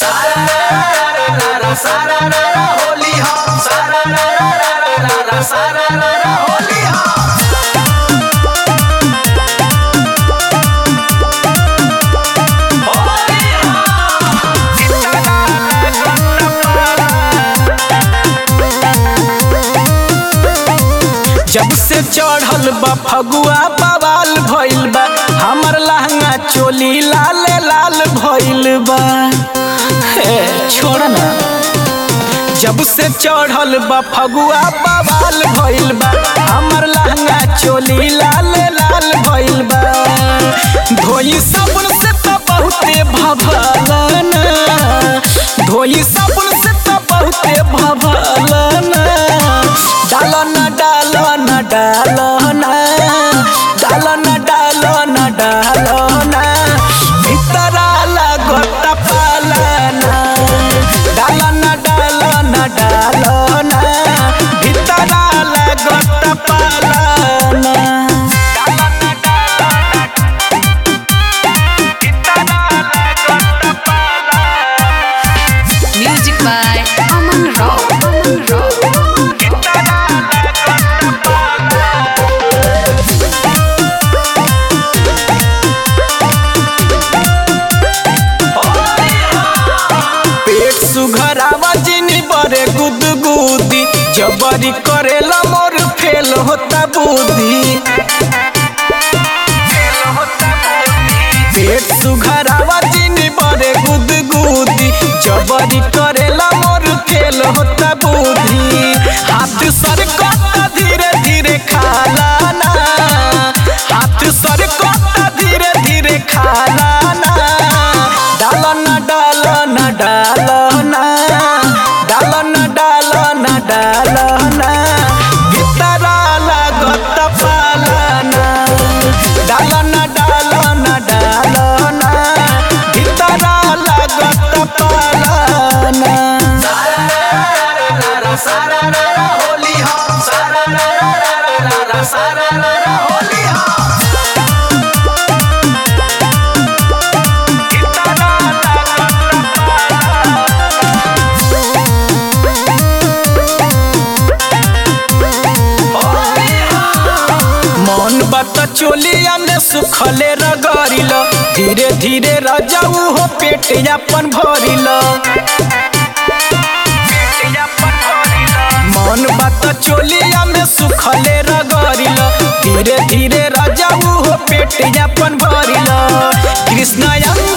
सारा रा रा होली हो सारा रा रा रा रा रा रा सारा रा रा होली हो होली जब से चढ़ल बा फगुआ बवाल भइल बा हमर लहंगा चोली लाल लाल भइल बा हे छोड़ ना जब से चढ़ल बा फगुआ बवाल भइल बा हमर लहंगा चोली लाल लाल भइल बा धोई साबुन से तो बहुते भभलन धोई साबुन से तो बहुते भभलन डालन डालन डालन डालन डालन डालन भितरा लागत पालन डालन डालन डालन भितरा लागत पालन Music by Aman Rao. Aman Rao. पेट सुघरावा जिनी बरे गुदगुदी जबरी करेला मोर फेल होता बुद्धि पेट सुघरावा जिनी बरे गुदगुदी जबरी करेला मोर फेल होता बुद्धि हाथ सर कता धीरे धीरे खाला ना हाथ सर कता धीरे धीरे खाला ना डालन डालन डालन डालन डालन डालन भितरा लागत पालन डालन डालन डालन भितरा लागत पालन सारा रा रा होली हो सारा रा रा रा रा रा रा सारा रा रा होली हो होली हो मन बात चोलिया में सुखले रगड़िल धीरे धीरे रजाऊ हो पेट अपन भरिल मन बात चोलिया में सुखले रगड़िल धीरे धीरे रजाऊ हो पेट अपन भरिल कृष्ण